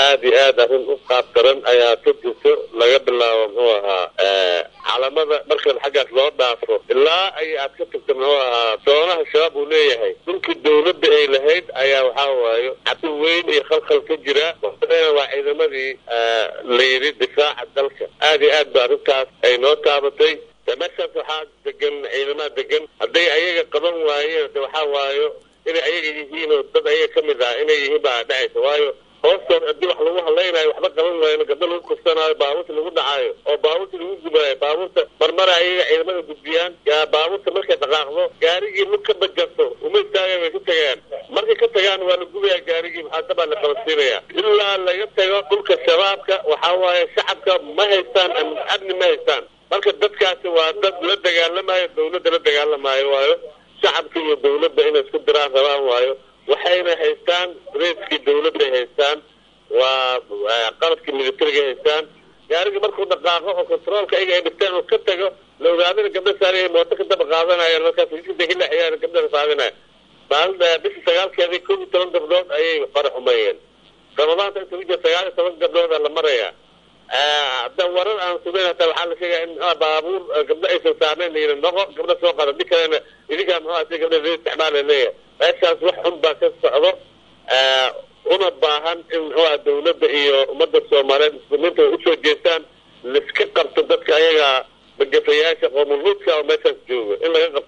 aada iyo aad arrin u qaab daran ayaa ka jirto laga bilaabo muxuu ahaa calamada markan xaggaas loo dhaafo ilaa ay aad ka tagto muxuu ahaa doonaha shabaab uu leeyahay dhulkii dawladda ay lahayd ayaa waxaa waayo cabdi weyn iyo khalkhal ka jira waa ciidamadii la yidhi difaaca dalka aada iyo aad ba arrintaas ay noo taabatay de meeshaas waxaa degan ciidamada degan hadday ayaga qaban waayeen de waxaa waayo inay ayaga yihiin oo dad ayaga ka mid ah inay yihiin baa dhacaysa waayo hoostood haddii wax lagu hadlaynayo waxba qaban waayno gabdo lagu kursanaayo baabuurta lagu dhacaayo oo baabuurta lagu gubaayo baabuurta marmara ayaga ciidamada gudbiyaan baabuurta markay dhaqaaqdo gaarigii lug ka bajarto uma istaagan way ka tagaan markay ka tagaan waa la gubaya gaarigii maxaadabaa la qabansiinaya ilaa laga tago dhulka shabaabka waxaa waaye shacabka ma haystaan amni ma haystaan marka dadkaasi waa dad la dagaalamayo dawladda la dagaalamaayo waayo shacabka iyo dawladda inay isku diraan rabaan waayo waxayna haystaan raiskii dawladday haystaan waa qalabkii militariga haystaan gaarigi markuu dhaqaaqo oo controolka ayaga ay dhigteen oo ka tago la ogaadana gabdha saaraya mooto ka daba qaadanaya markaas jidka hilaxiyaan gabdhaha saadinaya maalin bishii sagaalkeedii kow iyo toban gabdhood ayay fara xumeeyeen ramadaanta inta ku jira sagaal iyo toban gabdhooda la maraya hadda warar aan sugeyn hataa waxaa la sheegaya in baabuur gabdho aysan saarnayn layidhi noqo gabdho soo qada di kalena idinkaa muxuu asi gabdha la isticmaala leeyahay meeshaas wax xun baa ka socdo una baahan in muxuuha dawladda iyo ummadda soomaaliyeed muslimiinta ay usoo jeestaan laiska qabto dadka ayaga magafayaasha qoomulhuudka oo meeshaas jooga in laga qabto